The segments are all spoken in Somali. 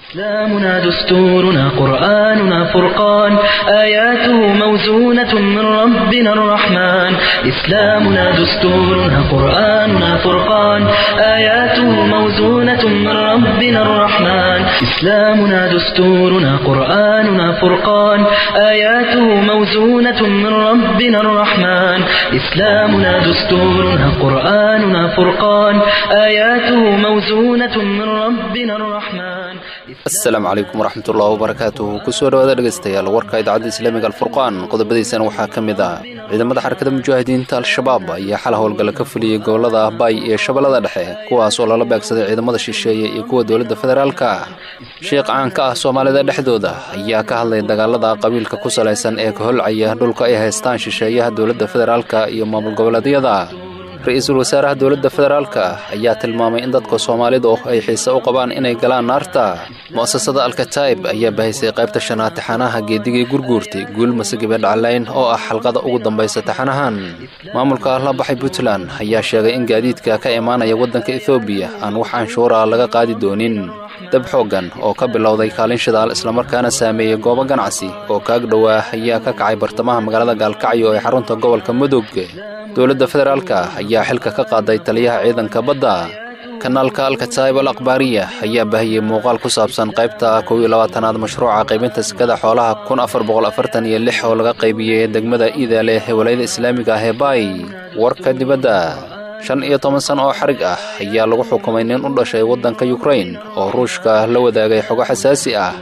إسلامنا دستورنا قرآننا فرقان آياته موزونة من ربنا الرحمن إسلامنا دستورنا قرآننا فرقان آياته موزونة من ربنا الرحمن إسلامنا دستورنا قرآننا فرقان آياته موزونة من ربنا الرحمن إسلامنا دستورنا قرآننا فرقان آياته موزونة من ربنا الرحمن asalaamu calaykum waraxmatullahi wabarakaatuhu kusoo dhawaada dhegaystayaal warka idaacadda islaamiga alfurqaan qodobadiisana waxaa ka mid ah ciidamada xarakada mujaahidiinta al-shabaab ayaa xal howlgalla ka fuliyey gobolada ahbaay iyo shabeellada dhexe kuwaas oo lala beegsaday ciidamada shisheeye iyo kuwa dowladda federaalka sheekh caan ka ah soomaalida dhexdooda ayaa ka hadlay dagaalada qabiilka ku salaysan ee ka holcaya dhulka ay haystaan shisheeyaha dowladda federaalka iyo maamul goboleedyada ra-iisul wasaaraha dowladda federaalka ayaa tilmaamay in dadka soomaalidu ay xiise u qabaan inay galaan naarta mu'asasada alkataib ayaa bahaysay qaybta shanaad taxanaha geedigii gurguurtay guul masagibe dhaclayn oo ah xalqada ugu dambaysa taxanahan maamulka la baxay puntland ayaa sheegay in gaadiidka ka imaanaya waddanka ethoobiya aan wax canshuura laga qaadi doonin dab xooggan oo ka bilowday kaalin shidaal islamarkaana saameeyey goobo ganacsi oo kaag dhowaa ayaa ka kacay bartamaha magaalada gaalkacyo ee xarunta gobolka mudug dowladda federaalka ayaa xilka ka qaaday taliyaha ciidanka badda kanaalka alkataib al akhbaariya ayaa bahiyey muuqaal ku saabsan qaybta kow iyo labaatanaad mashruuca qaybinta sekada xoolaha kun afar boqol afartan iyo lix oo laga qaybiyey degmada iidaale ee walayada islaamiga ah ee baay warka dibadda shan iyo toban san oo xarig ah ayaa lagu xukumay nin u dhashay waddanka yukrain oo ruushka la wadaagay xogo xasaasi ah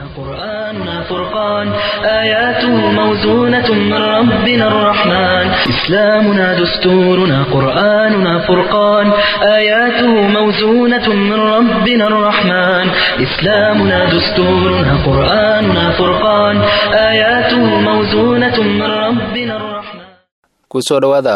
قرآننا فرقان آياته موزونة من ربنا الرحمن إسلامنا دستورنا قرآننا فرقان آياته موزونة من ربنا الرحمن إسلامنا دستورنا قرآننا فرقان آياته موزونة من ربنا الرحمن kusoo dhowaada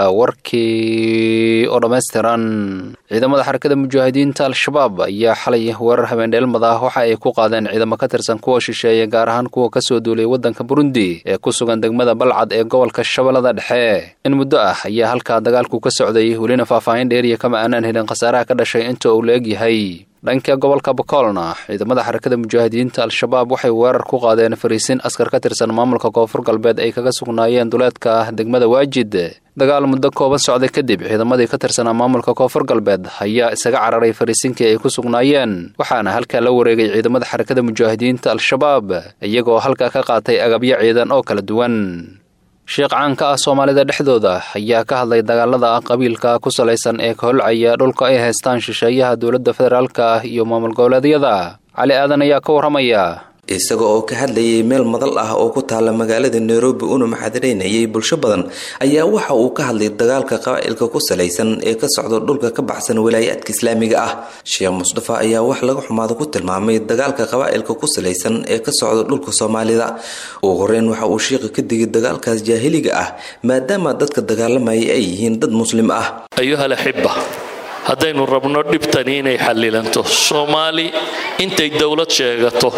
warkii oo dhammaystiran ciidamada xarakada mujaahidiinta al-shabaab ayaa xalay weerar habeendheelmad ah waxa ay ku qaadeen ciidamo ka tirsan kuwa shisheeye gaar ahaan kuwa ka soo duulay waddanka burundi ee ku sugan degmada balcad ee gobolka shabeellada dhexe in muddo ah ayaa halkaa dagaalku ka socday welina faahfaahin dheeriya kama aanaan helin khasaaraha ka dhashay inta uu la egyahay dhanka gobolka bakoolna ciidamada xarakada mujaahidiinta al-shabaab waxay weerar ku qaadeen fariisin askar ka tirsan maamulka koonfur galbeed ay kaga sugnaayeen duleedka degmada waajid dagaal muddo kooban socday kadib ciidamadii ka tirsanaa maamulka koonfur galbeed ayaa isaga cararay fariisinkii ay ku sugnaayeen waxaana halkaa la wareegay ciidamada xarakada mujaahidiinta al-shabaab iyagoo halkaa ka qaatay agabyo ciidan oo kala duwan sheekh caanka ah soomaalida dhexdooda ayaa ka hadlay dagaalada qabiilka ku salaysan ee ka holcaya dhulka ay haystaan shisheeyaha dowladda federaalka ah iyo maamul goboleedyada cali aadan ayaa ka warramaya isaga oo ka hadlayay meel madal ah oo ku taala magaalada nairobi una maxadiraynayay bulsho badan ayaa waxa uu ka hadlay dagaalka qabaa'ilka ku salaysan ee ka socda dhulka ka baxsan walaayaadka islaamiga ah sheekh mustafa ayaa wax laga xumaado ku tilmaamay dagaalka qabaa'ilka ku salaysan ee ka socda dhulka soomaalida ugu horeyn waxa uu sheekha ka digay dagaalkaas jaahiliga ah maadaama dadka dagaalamaya ay yihiin dad muslim ah ayuhal axibba haddaynu rabno dhibtani inay xallilanto soomaali intay dowlad sheegato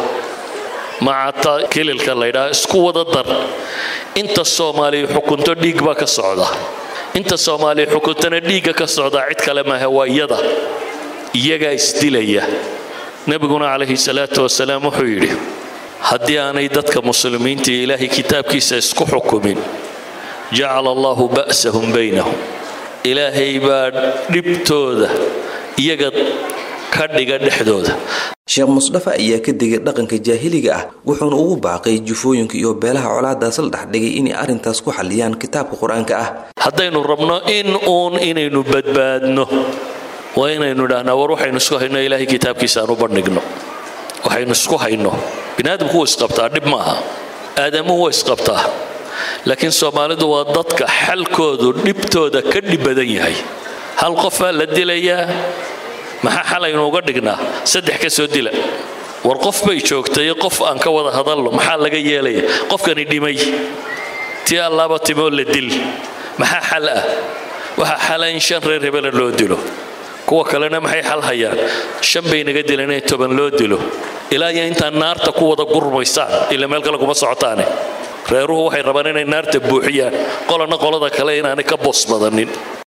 macata kililka laydhaha isku wada dar inta soomaaliya xukunto dhiig baa ka socda inta soomaaliya xukuntana dhiigga ka socdaa cid kale maaha waa iyada iyagaa isdilaya nebiguna calayhi salaatu wasalaam wuxuu yidhi haddii aanay dadka muslimiinta iyo ilaahay kitaabkiisa isku xukumin jacala allahu ba'sahum baynahum ilaahay baa dhibtooda iyaga ka dhiga dhexdooda sheekh musdafa ayaa ka digay dhaqanka jaahiliga ah wuxuuna ugu baaqay jufooyinka iyo beelaha colaadaas la dhexdhigay inay arrintaas ku xalliyaan kitaabka qur-aanka ah haddaynu rabno in uun inaynu badbaadno waa inaynu idhahnaa war waxaynu isku hayno ilaahay kitaabkiisa aan u bandhigno waxaynu isku hayno biniaadamku wuu isqabtaa dhib maaha aadamuhu waa isqabtaa laakiin soomaalidu waa dadka xalkoodu dhibtooda ka dhib badan yahay hal qofaa la dilayaa maxaa xalaynu uga dhignaa saddex ka soo dila war qof bay joogtay qof aan ka wada hadalno maxaa laga yeelaya qofkani dhimay tii allaaba timoo la dil maxaa xal ah waxaa xala in shan reer hebela loo dilo kuwa kalena maxay xal hayaan shan bay naga dileen in toban loo dilo ilaa iyo intaa naarta ku wada gurmaysaan ila meel kale kuma socotaane reeruhu waxay rabaan inay naarta buuxiyaan qolana qolada kale inaanay ka boos badanin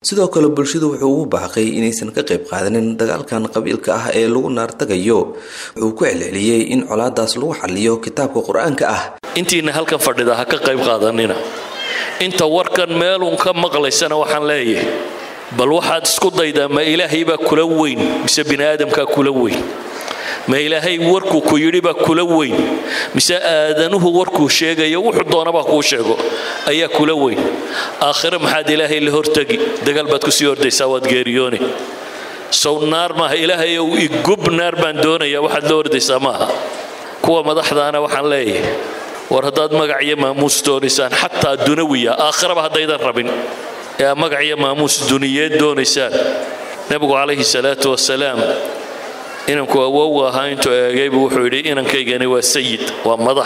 sidoo kale bulshadu wuxuu ugu baaqay inaysan ka qayb qaadanin dagaalkan qabiilka ah ee lagu naartagayo wuxuu ku celceliyey in colaadaas lagu xaliyo kitaabka qur-aanka ah intiina halkan fadhida ha ka qayb qaadanina inta warkan meeluun ka maqlaysana waxaan leeyahay bal waxaad isku daydaa ma ilaahay baa kula weyn mise bini aadamkaa kula weyn ma ilaahay warkuu ku yidhi baa kula weyn mise aadanuhu warkuu sheegayo wuxuu doonabaa kuu sheego ayaa kula weyn aakhire maxaad ilaahay la hortegi dagaal baad kusii ordaysaa waad geeriyooni sow naar maaha ilaahay ow igub naar baan doonayaa waxaad la ordaysaa maaha kuwa madaxdaana waxaan leeyahay war haddaad magac iyo maamuus doonaysaan xataa dunawiya aakhiraba haddaydan rabin ee aad magac iyo maamuus duniyeed doonaysaan nebigu calayhi salaatu wasalaam inanku awowga ahaa intuu eegaybu wuxuu yidhi inankaygani waa sayid waa madax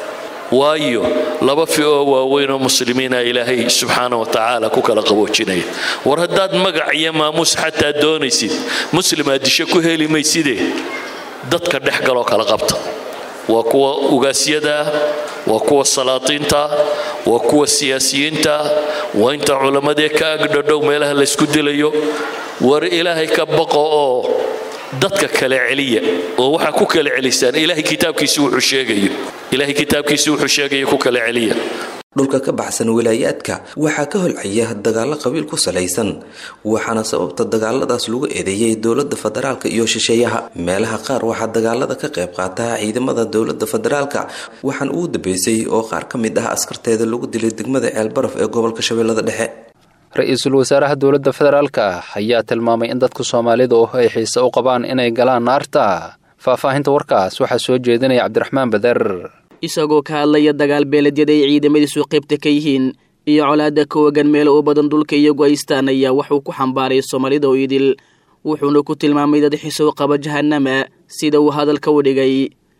waayo laba fi oo waaweyn oo muslimiina ilaahay subxaana wa tacaala ku kala qaboojinaya war haddaad magac iyo maamuus xataa doonaysid muslim aad disho ku heli mayside dadka dhex galoo kala qabta waa kuwa ugaasyada waa kuwa salaatiinta waa kuwa siyaasiyiinta waa inta culammadee ka agdhadhow meelaha laysku dilayo war ilaahay ka baqo oo dadka kale celiya oo waxaa ku kala celisaan ilaahay kitaabkiisi wuxuu sheegayo ilaahay kitaabkiisi wuxuu sheegayo ku kala celiya dhulka ka baxsan wilaayaadka waxaa ka holcaya dagaalo qabiil ku salaysan waxaana sababta dagaaladaas lagu eedeeyey dowlada federaalka iyo shisheeyaha meelaha qaar waxaa dagaalada ka qayb qaata ciidamada dowlada federaalka waxaan ugu dambeysay oo qaar ka mid ah askarteeda lagu dilay degmada ceelbaraf ee gobolka shabeellada dhexe ra-iisul wasaaraha dowladda federaalka ayaa tilmaamay in dadka soomaalidu ay xiise u qabaan inay galaan naarta faahfaahinta warkaas waxaa soo jeedinaya cabdiraxmaan bader isagoo ka hadlaya dagaal beeledyada ay ciidamadiisu qaybta ka yihiin iyo colaada ka wagan meel u badan dhulka iyagu haystaan ayaa waxuu ku xambaaray soomaalida oo idil wuxuuna ku tilmaamay dad xisow qaba jahanama sida uu hadalka u dhigay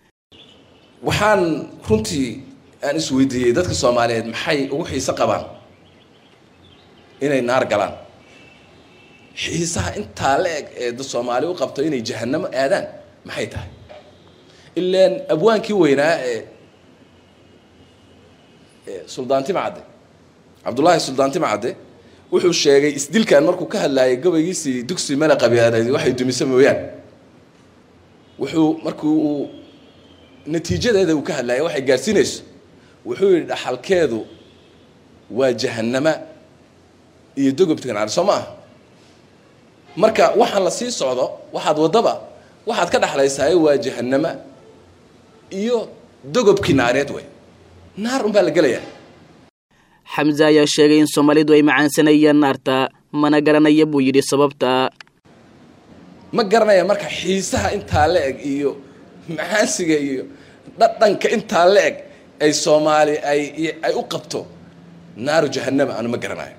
waxaan runtii aan isweydiiyey dadka soomaaliyeed maxay ugu xiise qabaan inay naar galaan xiisaha intaa la eg ee dad soomaali u qabto inay jahanamo aadaan maxay tahay ilaan abwaankii weynaa ee suldaantima cadde cabdullaahi suldaantima cadde wuxuu sheegay isdilkan markuu ka hadlaayay gabaygiisii dugsi mala qabyaaleed waxay dumisa mooyaan wuxuu markii uu natiijadeeda uu ka hadlaayay waxay gaadhsiinayso wuxuu yidhi dhaxalkeedu waa jahanama iyo dogobta naar soo ma aha marka waxaan la sii socdo waxaad waddaba waxaad ka dhexlaysahay waa jahanama iyo dogobkii naareed wey naar unbaa la gelayaa xamse ayaa sheegay in soomaalidu ay macaansanayaan naarta mana garanaya buu yidhi sababta ma garanaya marka xiisaha intaa la eg iyo macaansiga iyo dhadhanka intaa la eg ay soomaali ay ay u qabto naaru jahanama anu ma garanayo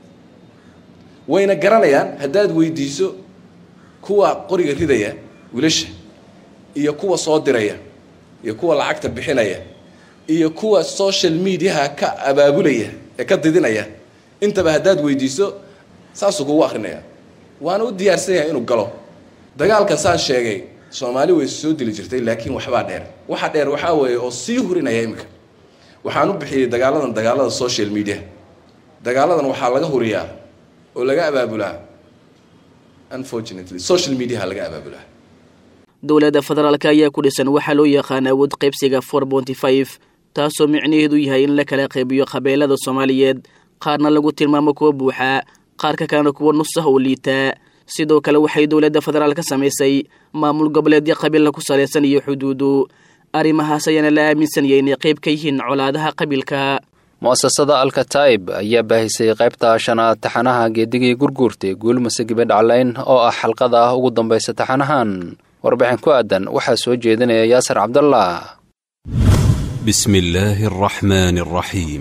wayna garanayaan haddaad weydiiso kuwa qoriga ridaya wiilasha iyo kuwa soo diraya iyo kuwa lacagta bixinaya iyo kuwa social mediaha ka abaabulaya ee ka didinaya intaba haddaad weydiiso saasuu kugu akrinaya waana u diyaarsan yahay inuu galo dagaalkan saan sheegay soomaali way soo dili jirtay laakiin waxbaa dheer waxa dheer waxaa weeye oo sii hurinaya iminka waxaan u bixiyey dagaaladan dagaalada social media dagaaladan waxaa laga huriyaa oo laga abaabulaa unfortunately social mediaha laga abaabulaa dowladda federaalk ayaa ku dhisan waxaa loo yaqaan awood qaybsiga for bonty five taasoo micnaheedu yahay in la kala qaybiyo qabeelada soomaaliyeed qaarna lagu tilmaamo kuwa buuxa qaarka kalena kuwa nusah oo liitaa sidoo kale waxay dowladda federaal ka samaysay maamul goboleedyo qabiilna ku salaysan iyo xuduudu arrimahaas ayaana la aaminsanaya inay qayb ka yihiin colaadaha qabiilka mu'asasada alkataib ayaa baahisay qaybta shanaad taxanaha geedigii gurguurtay guulmase gibadhaclayn oo ah xalqada ugu dambaysa taxanahan warbixin ku aadan waxaa soo jeedinaya yaasir cabdallah بسم الله الرحمن الرحيم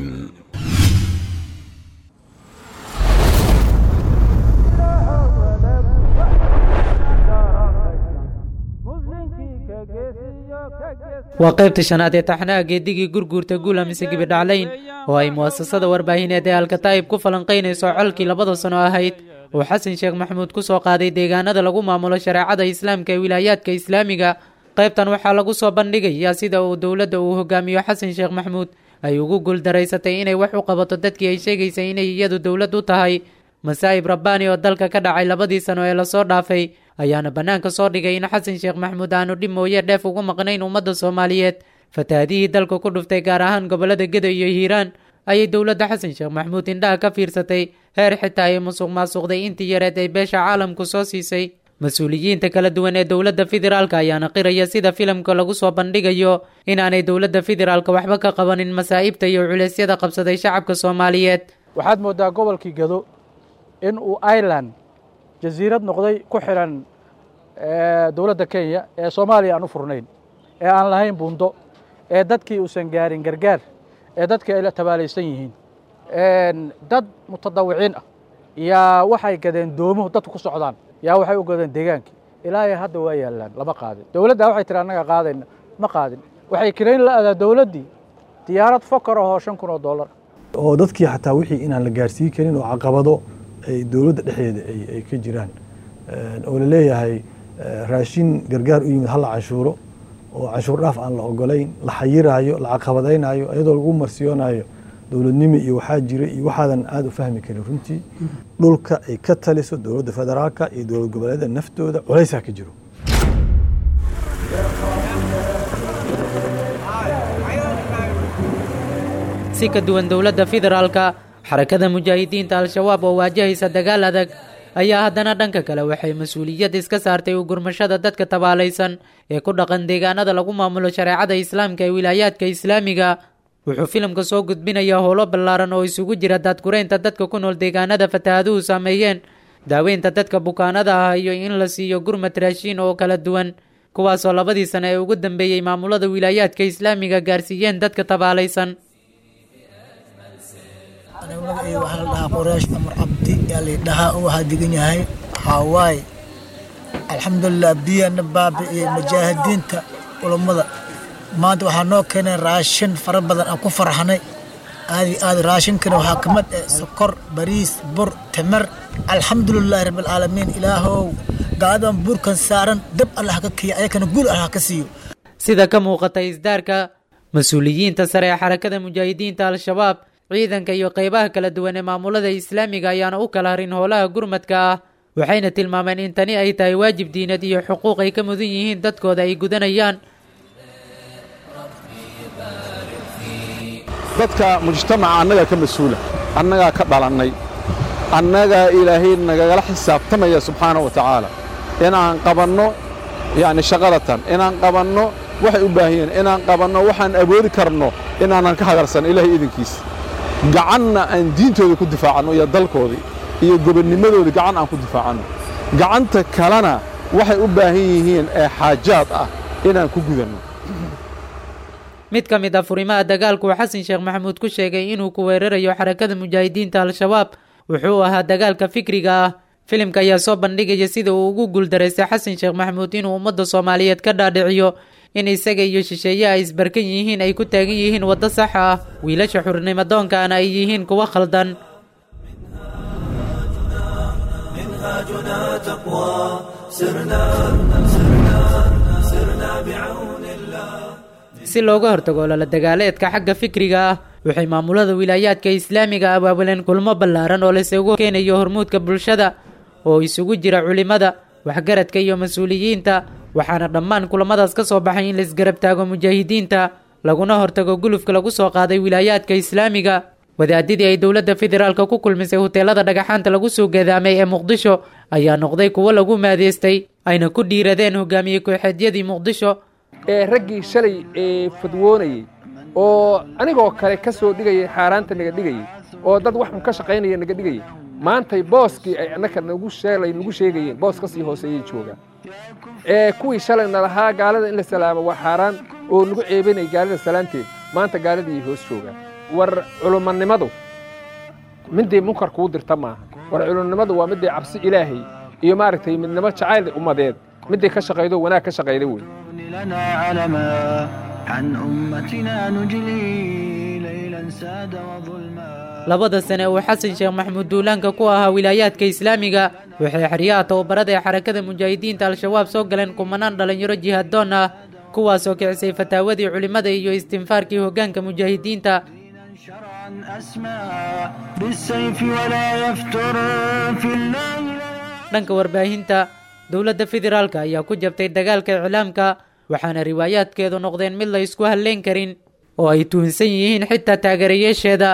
waa qaybta shanaad ee taxnaha geedigii gurguurta guula mise gibidhaclayn oo ay mu'asasada warbaahineed ee alkataa'ib ku falanqaynayso colkii labada sano ahayd oo xasan sheekh maxamuud ku soo qaaday deegaanada lagu maamulo shareecada islaamka ee wilaayaadka islaamiga qaybtan waxaa lagu soo bandhigayaa sida uu dowladda uu hogaamiyo xasan sheekh maxamuud ay ugu guuldaraysatay inay wax u qabato dadkii ay sheegaysay inay iyadu dowlad u tahay masaa'ib rabbaani oo dalka ka dhacay labadii sano ee lasoo dhaafay ayaana bannaanka soo dhigay in xasan sheekh maxamuud aanu dhib mooye dheef ugu maqnayn ummadda soomaaliyeed fatahaadihii dalka ku dhuftay gaar ahaan gobollada gedo iyo hiiraan ayay dowladda xasan sheekh maxamuud indhaha ka fiirsatay heer xitaa ay musuq maasuqday intii yareed ay beesha caalamku soo siisay mas-uuliyiinta kala duwan ee dowladda federaalka ayaana qiraya sida filimka lagu soo bandhigayo inaanay dowladda federaalka waxba ka qabanin masaa'ibta iyo culeysyada qabsaday shacabka soomaaliyeed waxaad mooddaa gobolkii gado in uu ireland jasiirad noqday ku xidhan dowladda kenya ee soomaaliya aan u furnayn ee aan lahayn buundo ee dadkii uusan gaarin gargaar ee dadkii ay la tabaalaysan yihiin dad mutadawiciin ah yaa waxay gadeen doomuhu dadku ku socdaan yaa waxay u gadeen deegaankii ilaahay hadda waa yaallaan lama qaadin dowladda waxay tiri annaga qaadayna ma qaadin waxay kirayn la adaa dowladdii diyaarad fokar ahoo shan kun oo dollar oo dadkii xataa wixii inaan la gaarsiin karin oo caqabado ay dowladda dhexdeeda ay ka jiraan oo la leeyahay raashin gargaar u yimid hala canshuuro oo canshuur dhaaf aan la ogolayn la xayiraayo la caqabadaynaayo iyadoo lagu marsiyoonayo dowladnimo iyo waxaa jira iyo waxaadan aada u fahmi karin runtii dhulka ay ka taliso dowladda federaalka iyo dowlad goboleeda naftooda culaysaa ka jiro si ka duwan dowladda federaalka xarakada mujaahidiinta al-shabaab oo waajahaysa dagaal adag ayaa haddana dhanka kale waxay mas-uuliyad iska saartay u gurmashada dadka tabaalaysan ee ku dhaqan deegaanada lagu maamulo shareecada islaamka ee wilaayaadka islaamiga wuxuu filimka soo gudbinayaa howlo ballaaran oo isugu jira daadgureynta dadka ku nool deegaanada fataahaduhu saameeyeen daaweynta dadka bukaanada ah iyo in la siiyo gurmad raashiin oo kala duwan kuwaasoo labadii sano ee ugu dambeeyey maamulada wilaayaadka islaamiga gaarsiiyeen dadka tabaalaysan magacayga waxaa la dhahaa qoraash amar cabdi yaa laydhahaa u waxaa degan yahay hawaaye alxamdulilah biyana baabi'iyey mujaahidiinta culummada maanta waxaa noo keenay raashin fara badan aan ku farxanay aadi aad raashinkana waxaa ka mid ah sokor bariis bur timir alxamdulilaahi rabbilcaalamiin ilaahow gaaladan buurkan saaran dab allah ka kiya ayakana guul allah ka siiyo sida ka muuqata isdaarka mas-uuliyiinta sare ee xarakada mujaahidiinta al-shabaab ciidanka iyo qeybaha kala duwan ee maamulada islaamiga ayaana u kala harin howlaha gurmadka ah waxayna tilmaameen in tani ay tahay waajib diinad iyo xuquuq ay ka mudan yihiin dadkooda ay gudanayaan dadka mujtamaca annagaa ka mas-uula annagaa ka dhalannay annagaa ilaahay nagagala xisaabtamaya subxaana wa tacaala inaan qabanno yacni shaqadatan inaan qabanno waxay u baahan yihiin inaan qabanno waxaan awoodi karno inaanan ka hagarsan ilaahay idinkiisa gacanna aan diintooda ku difaacanno iyo dalkoodii iyo gobonnimadoodii gacan aan ku difaacanno gacanta kalena waxay u baahan yihiin ee xaajaad ah inaan ku gudanno mid ka mid ah furimaha dagaalku uu xasan sheekh maxamuud ku sheegay inuu ku weerarayo xarakada mujaahidiinta al-shabaab wuxuu ahaa dagaalka fikriga ah filimka ayaa soo bandhigaya sida uu ugu guuldaraystay xasan sheekh maxamuud inuu ummadda soomaaliyeed ka dhaadhiciyo in isaga iyo shisheeye ay isbarkan yihiin ay ku taagan yihiin waddo sax ah wiilasha xurnimadoonkana ay yihiin kuwo khaldan si looga hortago lala dagaaleedka xagga fikriga ah waxay maamulada wilaayaadka islaamiga abaabuleen kulmo ballaaran oo laysugu keenayo hormuudka bulshada oo isugu jira culimada waxgaradka iyo mas-uuliyiinta waxaana dhammaan kulamadaas ka soo baxay in laisgarab taago mujaahidiinta laguna hortago gulufka lagu soo qaaday wilaayaadka islaamiga wadaadidii ay dowladda federaalka ku kulmisay huteelada dhagaxaanta lagu soo gadaamay ee muqdisho ayaa noqday kuwo lagu maadeystay ayna ku dhiiradeen hogaamiye kooxeedyadii muqdisho ee raggii shalay ee fadwoonayey oo anigoo kale ka soo dhigayay xaaraanta naga dhigayey oo dad wax un ka shaqaynaya naga dhigayay maantay booskii ay annaka nagu sheelay nagu sheegayeen boos ka sii hooseeyay joogaan ee kuwii shalayna lahaa gaalada in la salaamo waa xaaraan oo nagu ceebinay gaalada salaanteed maanta gaaladii hoos joogaan war culumanimadu midday munkar kuu dirta maaha war culummadu waa midday cabsi ilaahay iyo maaragtay midnimo jacayl ummadeed midday ka shaqaydo wanaag ka shaqayda wey لنا علما عن أمتنا نجلي ليلا ساد وظلما labada sane uu xasan sheekh maxamuud duulaanka ku ahaa wilaayaadka islaamiga waxay xeryaha tababarada ee xarakada mujaahidiinta al-shabaab soo galeen kumanaan dhallinyaro jihaaddoon ah kuwaasoo kicisay fataawadii culimmada iyo istinfaarkii hoggaanka mujaahidiinta شرعا أسمى بالسيف ولا يفتر في الله dhanka warbaahinta dowladda federaalka ayaa ku jabtay dagaalka iclaamka waxaana riwaayaadkeedu noqdeen mid la isku halleyn karin oo ay tuhunsan yihiin xitaa taageerayaasheeda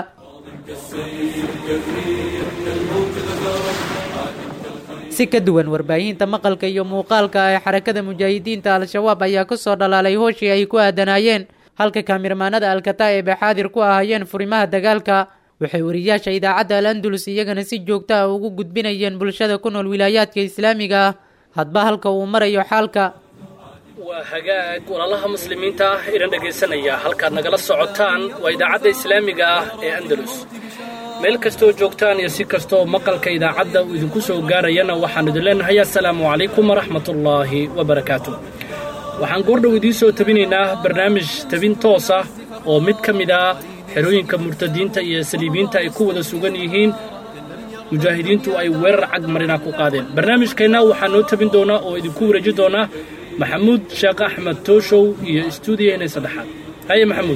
si ka duwan warbaahinta maqalka iyo muuqaalka ee xarakada mujaahidiinta al-shabaab ayaa ku soo dhalaalay hooshii ay ku aadanaayeen halka kaamirmaanada alkataa'ib ee xaadir ku ahaayeen furimaha dagaalka waxay wariyaasha idaacadda al andalus iyagana si joogto ah ugu gudbinayeen bulshada ku nool wilaayaadka islaamiga ah hadba halka uu marayo xaalka waa hagaag walaalaha muslimiinta ah idin dhegaysanaya halkaad nagala socotaan waa idaacadda islaamiga ah ee andalus meel kastoo joogtaan iyo si kastoo maqalka idaacadda uu idinku soo gaarayana waxaan idin leenahay assalaamu calaykum waraxmatullaahi wabarakaatu waxaan goordhow idiin soo tabinaynaa barnaamij tabin toos ah oo mid ka mid ah xerooyinka murtadiinta iyo saliibiyiinta ay ku wada sugan yihiin mujaahidiintu ay weerar cag marina ku qaadeen barnaamijkeenna waxaa noo tabin doonaa oo idinku wareeji doonaa maxamuud sheekh axmed tooshow iyo istuudiyaheena saddexaad haye maxamuud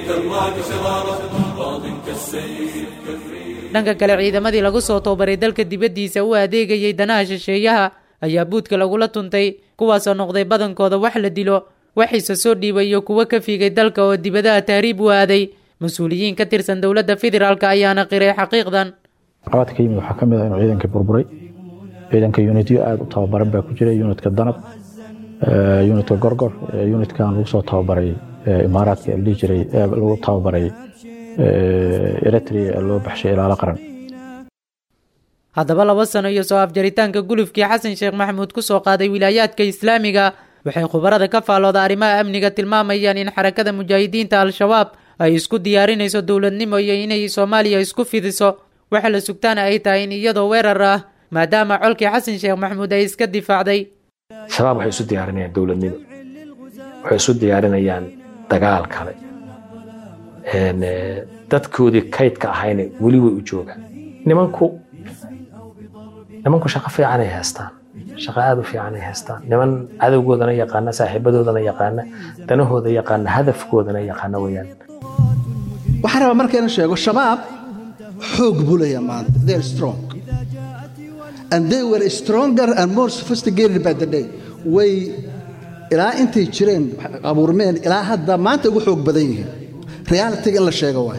dhanka kale ciidamadii lagu soo toobaray dalka dibaddiisa u adeegayay danaha shisheeyaha ayaa buudka lagula tuntay kuwaasoo noqday badankooda wax la dilo waxiise soo dhiibay iyo kuwo ka fiigay dalka oo dibadaha tahriib u aaday mas-uuliyiin ka tirsan dowladda federaalk ayaana qiray xaqiiqdan caqabadka yimid waxaa ka mid ah inuu ciidankii burburay ciidanka unityo aada u tababaran baa ku jira unitka danab unitka gorgor unitkan lagu soo tababaray imaaraadka la dhihi jiray lagu tababaray eritrea ee loo baxshay ilaalo qaran haddaba laba sano iyo soo afjaritaanka gulufkii xasan sheekh maxamuud ku soo qaaday wilaayaadka islaamiga waxay khubarada ka faallooda arrimaha amniga tilmaamayaan in xarakada mujaahidiinta al-shabaab ay isku diyaarinayso dowladnimo iyo inay soomaaliya isku fidiso waxa la sugtaana ay tahay in iyadoo weerar ah maadaama colkii xasan sheekh maxamuud ay iska difaacday shabaab waxay isu diyaarinayaan dowladnimo waxay isu diyaarinayaan dagaal kale dadkoodii kaydka ahayna weli way u joogaan nimanku nimanku shaqo fiicanay haystaan shaqo aada u fiicanay haystaan niman cadowgoodana yaqaana saaxiibadoodana yaqaana danahooda yaqaana hadafkoodana yaqaana weyaan waxaan rabaa marka inaan sheego shabaab xoog buu leeyahay maanta they are strong and they were stronger and more sophisticated by the day way ilaa intay jireen abuurmeen ilaa hadda maanta ugu xoog badan yihiin realitiga in la sheego waay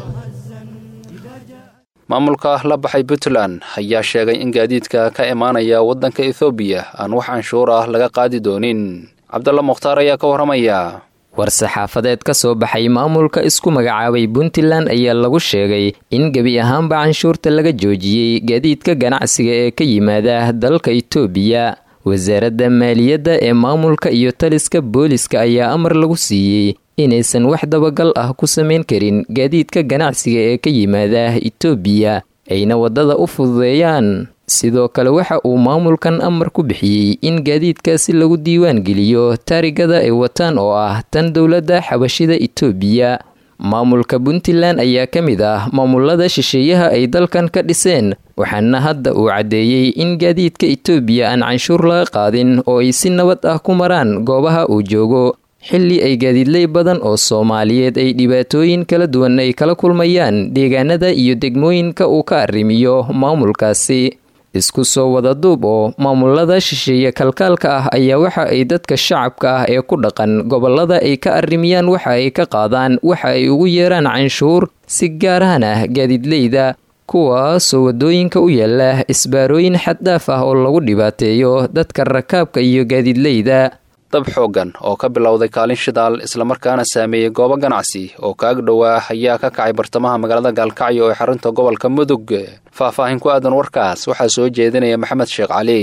maamulka la baxay puntland ayaa sheegay in gaadiidka ka imaanaya waddanka ethoobiya aan wax canshuur ah laga qaadi doonin cabdalla mukhtaar ayaa ka warramaya war-saxaafadeed ka soo baxay maamulka isku magacaabay puntland ayaa lagu sheegay in gebi ahaanba canshuurta laga joojiyey gaadiidka ganacsiga ee ka yimaada dalka itoobiya wasaaradda maaliyadda ee maamulka iyo taliska booliska ayaa amar lagu siiyey inaysan wax dabagal ah ku samayn karin gaadiidka ganacsiga ee ka yimaada itoobiya ayna waddada u fududeeyaan sidoo kale waxa uu maamulkan amar ku bixiyey in gaadiidkaasi lagu diiwaan geliyo taarigada ay wataan oo ah tan dowladda xabashida itoobiya maamulka puntland ayaa ka mid ah maamulada shisheeyaha ay dalkan ka dhiseen waxaana hadda uu caddeeyey in gaadiidka itoobiya aan canshuur laga qaadin oo ay si nabad ah ku maraan goobaha uu joogo xilli ay gaadiidley badan oo soomaaliyeed ay dhibaatooyin kala duwan ay kala kulmayaan deegaanada iyo degmooyinka uu ka arrimiyo maamulkaasi isku soo wada duub oo maamulada shisheeye kalkaalka ah ayaa waxa ay dadka shacabka ah ee ku dhaqan gobolada ay ka arrimiyaan waxa ay ka qaadaan waxa ay ugu yeeraan canshuur si gaarahan ah gaadiidleyda kuwaasoo waddooyinka u yaala isbaarooyin xaddhaaf ah oo lagu dhibaateeyo dadka rakaabka iyo gaadiidleyda dab xooggan oo ka bilowday kaalin shidaal islamarkaana saameeyey goobo ganacsi oo kaag dhowaa ayaa ka kacay bartamaha magaalada gaalkacyo ee xarunta gobolka mudug faahfaahin ku aadan warkaas waxaa soo jeedinaya maxamed sheekh cali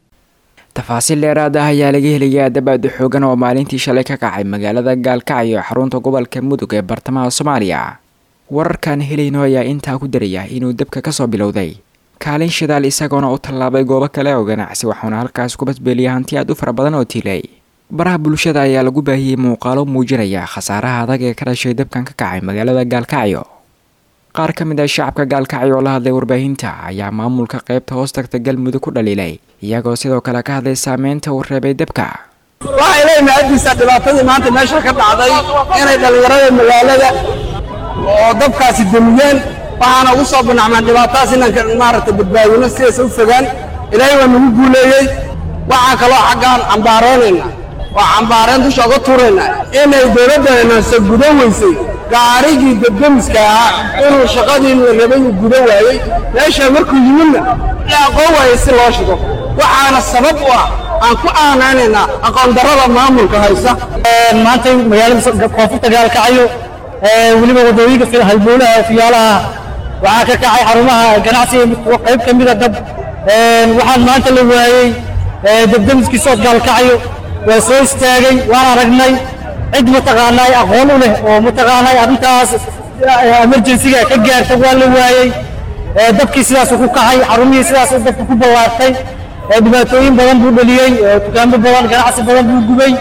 tafaasiil dheeraad ah ayaa laga helayaa dabaada xoogan oo maalintii shalay ka kacay magaalada gaalkacyo ee xarunta gobolka mudug ee bartamaha soomaaliya wararkaan helayno ayaa intaa ku daraya inuu dabka kasoo bilowday kaalin shidaal isagoona u tallaabay goobo kale oo ganacsi waxauna halkaas ku badbeeliyay hanti aad u fara badan oo tiilay baraha bulshada ayaa lagu baahiyey muuqaalo muujinaya khasaaraha adag ee ka dhashay dabkan ka kacay magaalada gaalkacyo qaar ka mid ah shacabka gaalkacyo oo la hadlay warbaahinta ayaa maamulka qaybta hoos tagta galmudug ku dhaliilay iyagoo sidoo kale ka hadlay saameynta uu reebay dabka waxay leeyihin agtiisa dhibaatadii maanta meesha ka dhacday inay dhallinyarada magaalada oo dabkaasi demiyeen waxaana ugu soo banacmaan dhibaatadaas inaan maaragtay badbaadino sidaas u fogaan ilaahay waa nagu guuleeyey waxaan kaloo xaggaan cambaaroonayna oo cambaareen dusha uga tuurayna inay dowladdeena se gudo weysay gaarigii debdemiska ahaa inuu shaqadii la rabay uu gudo waayey meesha markuu yimidna la aqoon waayey si loo shigo waxaana sabab u ah aan ku aanaanaynaa aqoon darrada maamulka haysa maanta magaalada koonfurta gaalkacyo weliba wadooyinka halbowlaha fiyaalaha waxaa ka kacay xarumaha ganacsiga qayb ka mida dab waxaan maanta la waayey debdemiskii sood gaalkacyo waa soo istaagay waan aragnay cid mataqaanaa aqoon u leh oo mataqaanaa arrintaas emergensiga ka gaarta waa la waayey dabkii sidaasuu ku kacay xarumihii sidaasuu dabka ku ballaartay dhibaatooyin badan buu dhaliyey dukaamo badan ganacsi badan buu gubay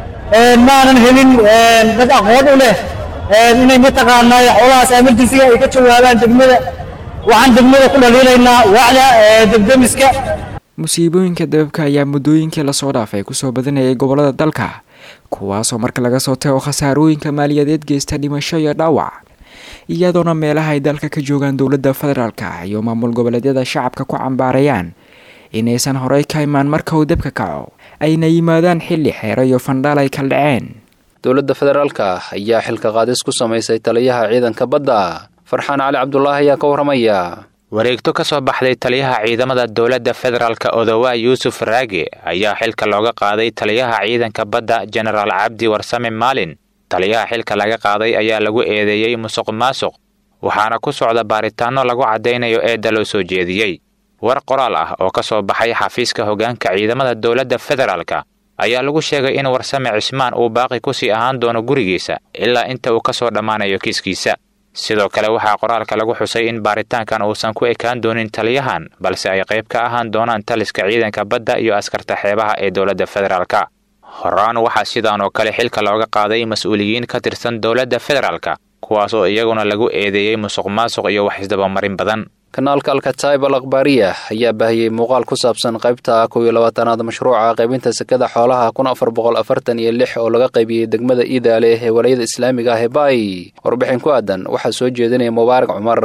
maanan helin dad aqoon u leh inay mataqaanaa xoolahaas emergensiga ay ka jawaabaan degmada waxaan degmada ku dhaliilaynaa wacda debdemiska musiibooyinka dababka ayaa muddooyinkii lasoo dhaafay kusoo badanayay gobolada dalka kuwaasoo marka laga soo tago khasaarooyinka maaliyadeed geysta dhimasho iyo dhaawac iyadoona meelaha ay dalka ka joogaan dowladda federaalka iyo maamul goboleedyada shacabka ku cambaarayaan inaysan horey ka imaan marka uu dabka kaco ayna yimaadaan xilli xeero iyo fandhaal ay kala dhaceen dowladda federaalka ayaa xilka qaadis ku samaysay taliyaha ciidanka badda farxaan cali cabdulaahi ayaa ka warramaya wareegto ka soo baxday taliyaha ciidamada dowladda federaalk odowa yuusuf raage ayaa xilka looga qaaday taliyaha ciidanka badda jenaraal cabdi warsame maalin taliyaha xilka laga qaaday ayaa lagu eedeeyey musuq maasuq waxaana ku socda baaritaanno lagu caddaynayo eedda loo soo jeediyey war qoraal ah oo ka soo baxay xafiiska hoggaanka ciidamada dowladda federaalka ayaa lagu sheegay in warsame cismaan uu baaqi ku sii ahaan doono gurigiisa ilaa inta uu ka soo dhammaanayo kiiskiisa sidoo kale waxaa qoraalka lagu xusay in baaritaankan uusan ku ekaan doonin taliyahan balse ay qayb ka ahaan doonaan taliska ciidanka badda iyo askarta xeebaha ee dowladda federaalka horaan waxaa sidaan oo kale xilka looga qaaday mas-uuliyiin ka tirsan dowladda federaalka kuwaas oo iyaguna lagu eedeeyey musuq maasuq iyo wax isdabamarin badan kanaalka alkataib al akhbaariya ayaa baahiyey muuqaal ku saabsan qaybta kow iyo labaatanaad mashruuca qaybinta sekada xoolaha kun afar boqol afartan iyo lix oo laga qaybiyey degmada iidaale ee walayada islaamiga ah ee baay warbixin ku aadan waxaa soo jeedinaya mubaarak cumar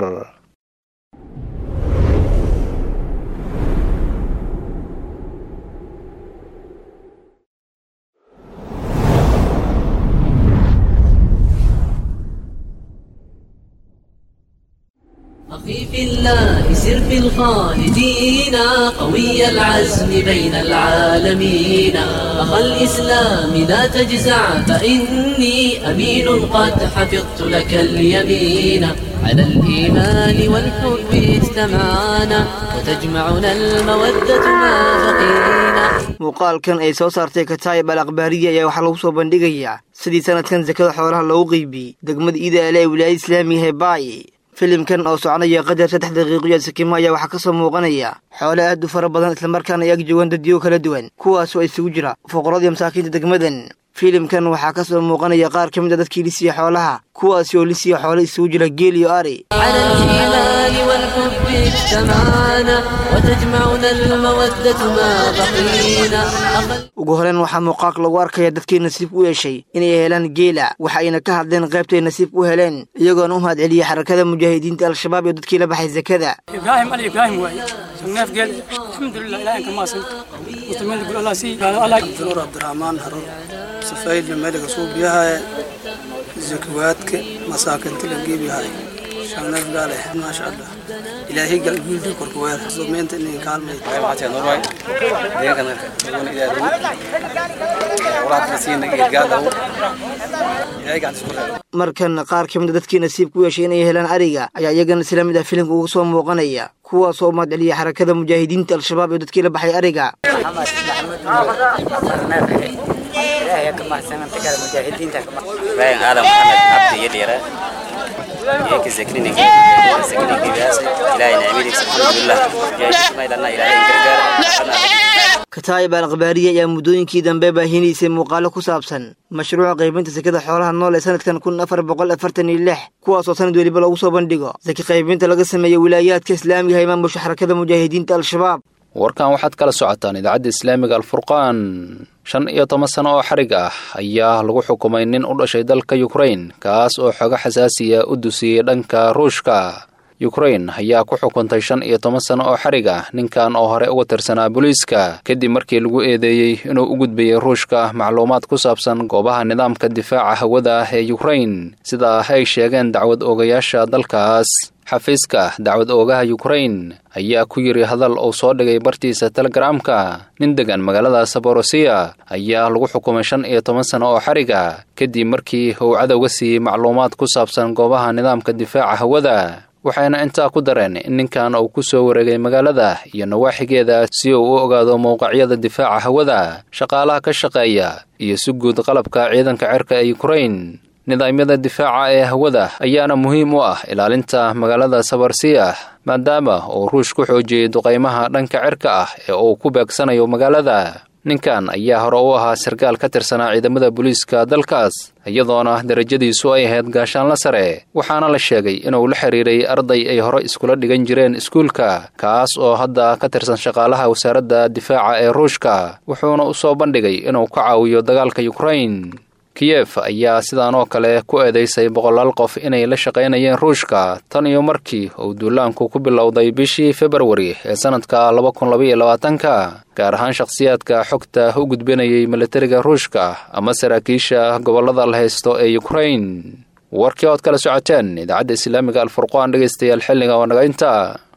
أخي في الله سر في الخالدين قوي العزم بين العالمين أخا الإسلام لا تجزع فإني أمين قد حفظت لك اليمين على الإيمان والحب اجتمعنا وتجمعنا المودة ما بقينا muuqaalkan ay soo saartay kataayib al akhbaariya ayaa waxaa lagu soo bandhigayaa sidii sanadkan sakada xoolaha loogu qeybiyey degmada iidaale ee wilaayada islaamiga ee baay filimkan oo soconaya qadar saddex daqiiqoyo sakimo ayaa waxaa ka soo muuqanaya xoole aad u fara badan islamarkaana ay ag joogaan daddiyo kala duwan kuwaasoo isugu jira fuqaradii masaakiinta degmadan filimkan waxaa ka soo muuqanaya qaar ka mid a dadkii lisiya xoolaha kuwaasi oo lisiya xoole isugu jira geel iyo ari على الإيمان والحب اجتمعنا وتجمعنا المودة ما بقينا ugu horeyn waxaa muuqaalka lagu arkaya dadkii nasiib u yeeshay inay helaan geela waxa ayna ka hadleen qaybtay nasiib u heleen iyagoona u mahad celiyey xarakada mujaahidiinta al-shabaab iyo dadkii la baxay sakada إبراهيم علي إبراهيم واي شناف قال الحمد لله إلهي كما سنت مستمر يقول الله سي قال الله نور عبد الرحمن هرو سفايل الملك صوب يها زكواتك مساكن تلقي بها شناف قال ما شاء الله إلهي قال قول دي كركوات زمين تني كالمي نور واي دين كان يقول إلى دو ولا تنسين قال له إلهي قاعد يقول markan qaar ka mid a dadkii nasiib ku yeeshay inay helaan ariga ayaa iyagana isla mid ah filimka ugu soo muuqanaya kuwaasoo u mahad celiyey xarakada mujaahidiinta al-shabaab iyo dadkii la baxay ariga إلهي كما سمعت كلام المجاهدين كما باين آدم محمد عبد يديره هيك ذكرني ذكرني بياس إلهي نعمي الحمد لله يا ما إلنا إلهي قرقر kataayib al akhbaariya ayaa muddooyinkii dambe baahinaysay muuqaalo ku saabsan mashruuca qaybinta sekada xoolaha nool ee sanadkan kun afar boqol afartan iyo lix kuwaasoo sanad weliba lagu soo bandhigo saki qaybinta laga sameeya wilaayaadka islaamiga ee maamusha xarakada mujaahidiinta al-shabaab warkan waxaad kala socotaan idaacadda islaamiga alfurqaan shan iyo toban sano oo xarig ah ayaa lagu xukumay nin u dhashay dalka yukrain kaas oo xogo xasaasiya u dusiyey dhanka ruushka yukrain ayaa ku xukuntay shan iyo toban sano oo xarig ah ninkan oo hore uga tirsanaa booliiska kadib markii lagu eedeeyey inuu u gudbayay ruushka macluumaad ku saabsan goobaha nidaamka difaaca hawada ee yukrain sida ay sheegeen dacwad oogayaasha dalkaas xafiiska dacwad oogaha yukrain ayaa ku yidhi hadal uu soo dhigay bartiisa telegaraamka nin degan magaalada saborosiya ayaa lagu xukumay shan iyo toban sano oo xariga kadib markii uu cadowga siiyey macluumaad ku saabsan goobaha nidaamka difaaca hawada waxayna intaa ku dareen in ninkan uu ku soo wareegay magaalada iyo nawaaxigeeda si uu u ogaado mowqacyada difaaca hawada shaqaalaha ka shaqeeya iyo si guud qalabka ciidanka cirka ee yukrain nidaamyada difaaca ee hawada ayaana muhiim u ah ilaalinta magaalada sabarsiyah maadaama uu ruush ku xoojiyey duqaymaha dhanka cirka ah ee uu ku beegsanayo magaalada ninkan ayaa hore u ahaa sarkaal ka tirsanaa ciidamada booliiska dalkaas iyadoona darajadiisu ay ahayd gaashaanla sare waxaana la sheegay inuu la xiriiray arday ay hore iskula dhigan jireen iskuulka kaas oo hadda ka tirsan shaqaalaha wasaaradda difaaca ee ruushka wuxuuna u soo bandhigay inuu ka caawiyo dagaalka yukrain kiyef ayaa sidaan oo kale ku eedaysay boqolaal qof inay la shaqaynayeen ruushka tan iyo markii uu duulaanku ku bilowday bishii februari ee sannadka laba kun labaiyo labaatanka gaar ahaan shakhsiyaadka xogta u gudbinayay militariga ruushka ama saraakiisha gobollada la haysto ee yukrain warkii ood kala socoteen idaacadda islaamiga alfurqaan dhegaystayaal xilliga oo naga inta